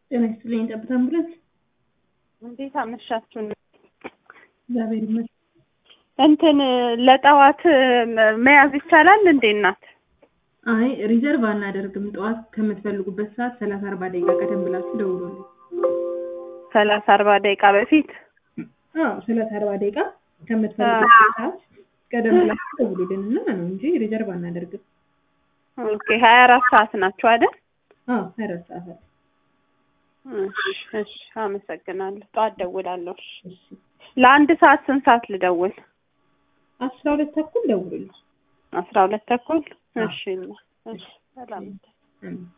ጤና ይስጥልኝ። ጠብታ አምቡላንስ። እንዴት አመሻችሁ? እግዚአብሔር ይመስገን። እንትን ለጠዋት መያዝ ይቻላል እንዴ እናት? አይ ሪዘርቭ አናደርግም። ጠዋት ከምትፈልጉበት ሰዓት ሰላሳ አርባ ደቂቃ ቀደም ብላችሁ ደውሉልን። ሰላሳ አርባ ደቂቃ በፊት አዎ ሰላሳ አርባ ደቂቃ ከምትፈልጉበት ሰዓት ቀደም ብላችሁ ደውሉልን እና ነው እንጂ ሪዘርቭ አናደርግም። ኦኬ ሀያ አራት ሰዓት ናቸው አይደል? አዎ ሀያ አራት ሰዓት አለ። እሺ እሺ፣ አመሰግናለሁ። ጠዋት ደውላለሁ። እሺ። እሺ ለአንድ ሰዓት ስንት ሰዓት ልደውል? አስራ ሁለት ተኩል ደውሉልን። አስራ ሁለት ተኩል እሺ። እሺ ሰላም አሜን።